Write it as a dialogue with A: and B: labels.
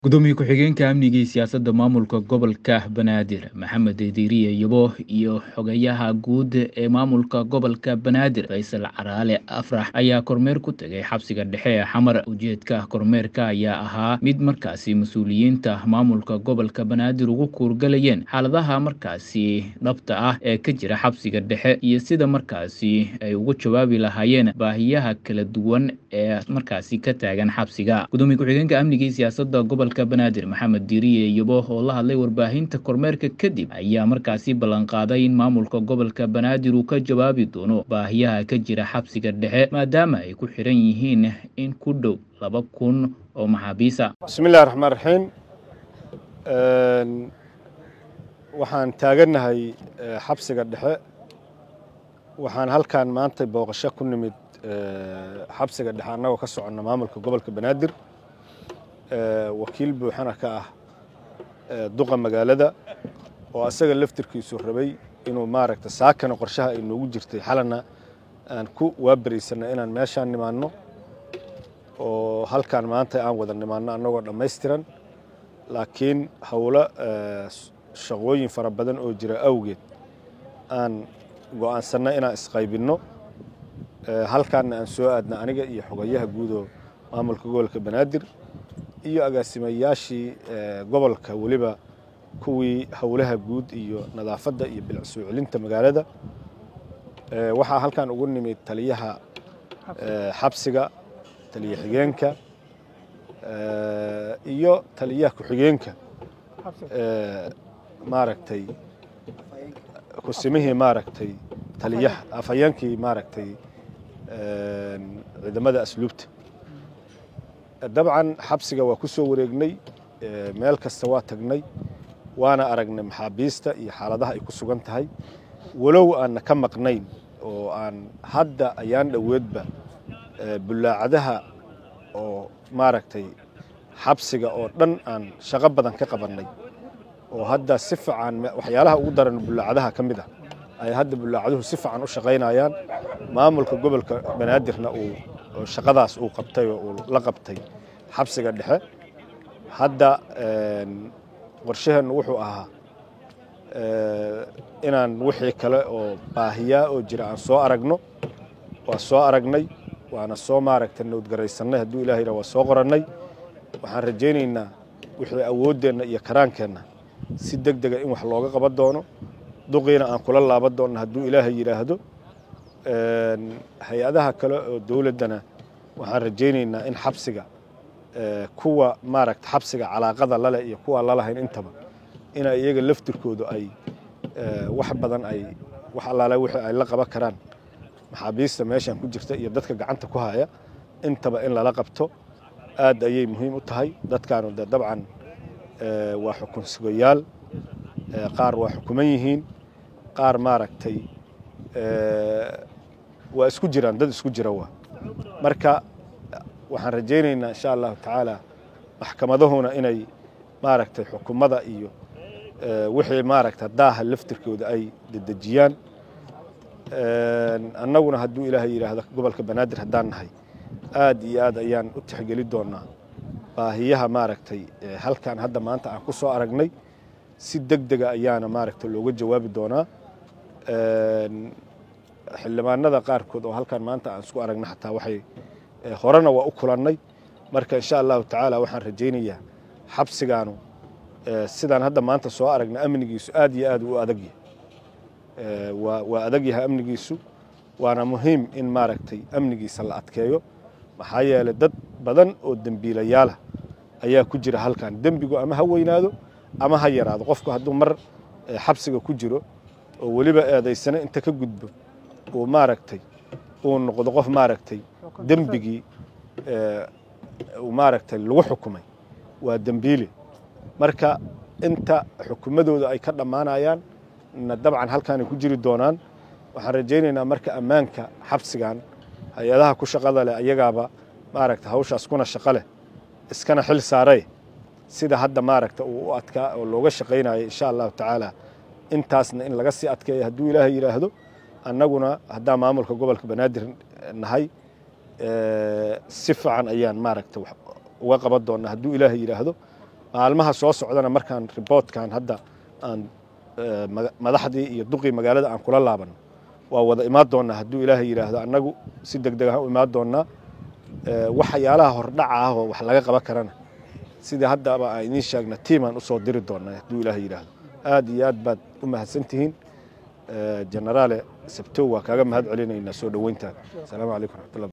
A: gudoomiye ku-xigeenka amniga iyo siyaasadda maamulka gobolka banaadir maxamed diiriye yabo iyo xogayaha guud ee maamulka gobolka banaadir faysal caraale afrax ayaa kormeer ku tegay xabsiga dhexe ee xamar ujeedka kormeerka ayaa ahaa mid markaasi mas-uuliyiinta maamulka gobolka banaadir ugu kuurgalayeen xaaladaha markaasi dhabta ah ee ka jira xabsiga dhexe iyo sida markaasi ay ugu jawaabi lahaayeen baahiyaha kala duwan ee markaasi ka taagan xabsiga gudoomiye ku-xigeenka amniga iyo siyaasadda gobolka banaadir maxamed diiriye yabo oo la hadlay warbaahinta kormeerka kadib ayaa markaasi ballanqaaday in maamulka gobolka banaadir uu ka jawaabi doono baahiyaha ka jira xabsiga dhexe maadaama ay ku xiran yihiin in ku dhow laba kun oo maxaabiisa
B: bismillahi raxmaan raxiim waxaan taagannahay xabsiga dhexe waxaan halkan maanta booqasho ku nimid xabsiga dhexe annagoo ka soconna maamulka gobolka banaadir wakiil buuxana ka ah duqa magaalada oo asaga laftirkiisu rabay inuu maaragta saakana qorshaha ay noogu jirtay xalana aan ku waabariysana inaan meeshaan nimaanno oo halkaan maanta aan wada nimaanno annagoo dhammaystiran laakiin howlo shaqooyin fara badan oo jira awgeed aan go'aansanna inaan isqaybinno halkaanna aan soo aadna aniga iyo xogayaha guudoo maamulka gobolka banaadir iyo agaasimayaashii gobolka weliba kuwii howlaha guud iyo nadaafadda iyo bilic soo celinta magaalada waxaa halkan ugu nimid taliyaha xabsiga taliya xigeenka iyo taliyaha ku-xigeenka maaragtay kusimihii maaragtay taliyaha afhayeenkii maaragtay ciidamada asluubta dabcan xabsiga waa ku soo wareegnay meel kasta waa tagnay waana aragnay maxaabiista iyo xaaladaha ay ku sugan tahay walow aanna ka maqnayn oo aan hadda ayaan dhoweedba bullaacadaha oo maaragtay xabsiga oo dhan aan shaqo badan ka qabannay oo hadda si fiican waxyaalaha ugu daran bullaacadaha ka mid ah ay hadda bullaacaduhu si fiican u shaqaynayaan maamulka gobolka banaadirna uu shaqadaas uu qabtay oo uu la qabtay xabsiga dhexe hadda qorshaheennu wuxuu ahaa inaan wixii kale oo baahiyaa oo jira aan soo aragno waa soo aragnay waana soo maaragta nowdgaraysannay hadduu ilahay yidhah waa soo qorannay waxaan rajaynaynaa wixii awooddeenna iyo karaankeenna si deg dega in wax looga qaban doono duqiina aan kula laaban doonno hadduu ilaahay yidhaahdo hay-adaha kale oo dowladdana waxaan rajaynaynaa in xabsiga kuwa maaragta xabsiga calaaqada laleh iyo kuwa lalahayn intaba ina iyaga laftirkoodu ay wax badan ay wax allaale wixii ay la qaban karaan maxaabiista meeshan ku jirta iyo dadka gacanta ku haya intaba in lala qabto aad ayay muhiim u tahay dadkaanu de dabcan waa xukun sugayaal qaar waa xukuman yihiin qaar maaragtay waa isku jiraan dad isku jira waa marka waxaan rajaynaynaa insha allahu tacaala maxkamadahuna inay maaragtay xukumada iyo wixii maaragta daaha laftirkooda ay dedejiyaan annaguna hadduu ilaahay yidhaahdo gobolka banaadir haddaan nahay aad iyo aad ayaan u tixgeli doonaa baahiyaha maaragtay halkan hadda maanta aan ku soo aragnay si deg dega ayaana maaragta looga jawaabi doonaa xildhibaanada qaarkood oo halkan maanta aan isku aragna xataa waxay horena waa u kulannay marka insha allahu tacaala waxaan rajaynayaa xabsigaanu sidaan hadda maanta soo aragna amnigiisu aad iyo aad u adagyahay waa adag yahay amnigiisu waana muhiim in maaragtay amnigiisa la adkeeyo maxaa yeelay dad badan oo dembiilayaalah ayaa ku jira halkan dembigu ama ha weynaado ama ha yaraado qofku hadduu mar xabsiga ku jiro oo weliba eedaysana inta ka gudbo uu maaragtay uu noqdo qof maaragtay dembigii maaragtay lagu xukumay waa dembiile marka inta xukumadooda ay ka dhammaanayaan na dabcan halkaanay ku jiri doonaan waxaan rajaynaynaa marka ammaanka xabsigan hay-adaha ku shaqada leh ayagaaba maaragta hawshaas kuna shaqo leh iskana xil saaree sida hadda maaragta uu u adkaa oo looga shaqaynayo insha allahu tacaala intaasna in laga sii adkeeya hadduu ilaahay yidhaahdo annaguna haddaan maamulka gobolka banaadir nahay si fiican ayaan maaragta uga qaban doonaa hadduu ilaahay yidhaahdo maalmaha soo socdana markaan riboortkan hadda aan madaxdii iyo duqii magaalada aan kula laabanno waa wada imaan doonnaa hadduu ilaahay yidhaahdo annagu si deg deg ahaan u imaan doonnaa waxyaalaha hordhaca ah oo wax laga qaban karana sidii haddaba aan idiin sheegna tiimaan usoo diri doonnaa hadduu ilaahay yidhaahdo aad iyo aad baad u mahadsantihiin genaraale sabtow waa kaaga mahad celinaynaa soo dhoweyntaada asalaamu calaykum raxmatullah